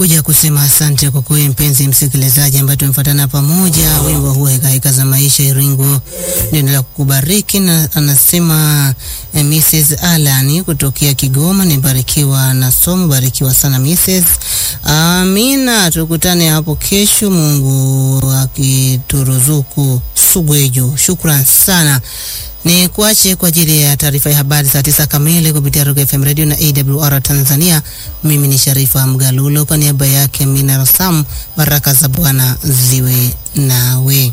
kuja kusema asante kwa kuwe mpenzi msikilizaji ambaye tumefuatana pamoja. Wimbo huu heka heka za maisha Iringo ndio kukubariki, na anasema eh, Mrs. Alan kutokea Kigoma, nibarikiwa na somo, barikiwa sana Mrs. Amina, tukutane hapo kesho, Mungu akituruzuku sugweju. Shukran sana ni kuache kwa ajili ya taarifa ya habari saa tisa kamili kupitia Rock FM Radio na AWR Tanzania. Mimi ni Sharifa Mgalulo kwa niaba yake Mina Rasam, baraka za Bwana ziwe nawe.